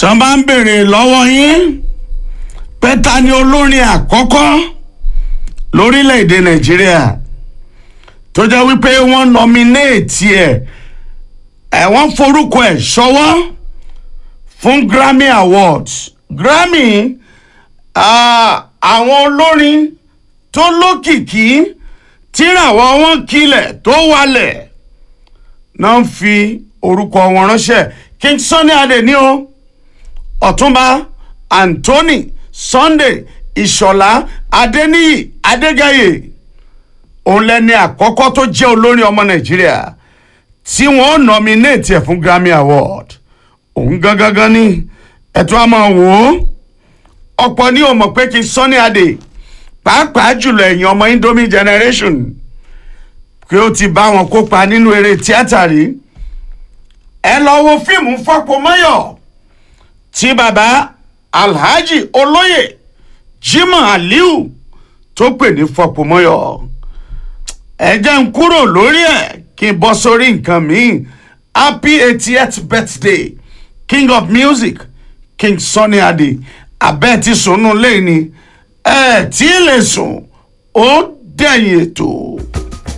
sọ bá ń béèrè lọ́wọ́ yín pé ta ni olórin àkọ́kọ́ lórílẹ̀‐èdè nàìjíríà tó jẹ́ wípé wọ́n nọminéètì ẹ̀ ẹ̀ wọ́n forúkọ ẹ̀ ṣọwọ́ fún grammy awards grammy ah, àwọn olórin tó lókìkí tíràwọ̀ wọn kilẹ̀ tó wálẹ̀ náà ń fi orúkọ wọn ránṣẹ́ king sunny adé ní o ọ̀túnba anthony sunday ìṣọ̀lá adéníyì adégayè òun lẹni àkọ́kọ́ tó jẹ́ olórin ọmọ nàìjíríà tí wọ́n nominate ẹ̀ fún grammy award òun gangan ní ẹ̀tọ́ àmọ́ wò ó ọ̀pọ̀ ní o mọ̀ pé kí sunny adé pàápàá jùlọ ẹ̀yìn ọmọ indomie generation pé ó ti bá wọn kópa nínú eré tíátà rí ẹ lọ wo fíìmù fọpọmọyọ tí baba alhaji olóyè jimoh aliu tó pè ní fọpọmọyọ ẹ jẹ́ ń kúrò lórí ẹ̀ kí n bọ́ sórí nǹkan míì happy eightieth birthday king of music king sunny ade abẹ́ ti sùn nù lẹ́yìn ni ẹ tí ì lè sùn ó dẹ̀yìn ètò.